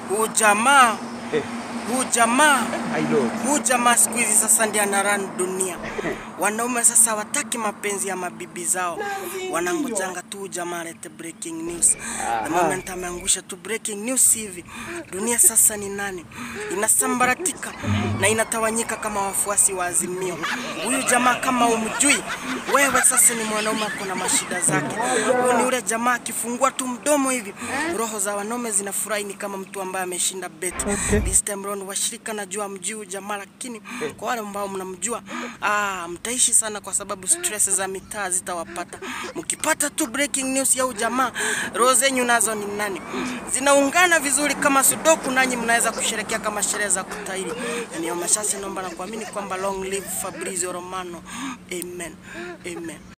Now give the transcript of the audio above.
huu jamaa Eh, huu jamaa I know. huu jamaa siku hizi sasa ndiye anaran dunia. Wanaume sasa wataki mapenzi ya mabibi zao, wanangojanga tu huyu jamaa alete breaking news. The moment ameangusha tu breaking news hivi, dunia sasa ni nani? Inasambaratika na inatawanyika kama wafuasi wa Azimio. Huyu jamaa kama umjui wewe, sasa ni mwanaume ako na mashida zake. Huyu ni ule jamaa akifungua tu mdomo hivi, roho za wanaume zinafurahi, ni kama mtu ambaye ameshinda beti. This time round washirika najua mjui huyu jamaa, lakini kwa wale ambao mnamjua ah, mtaishi sana kwa sababu stress za mitaa zitawapata. Mkipata tu breaking news ya huyu jamaa, roho zenyu nazo ni nani? Zinaungana vizuri kama sudoku, nanyi mnaweza kusherekea kama sherehe za kutairi. Na niyo machache naomba na kuamini kwamba long live Fabrizio Romano. Amen. Amen.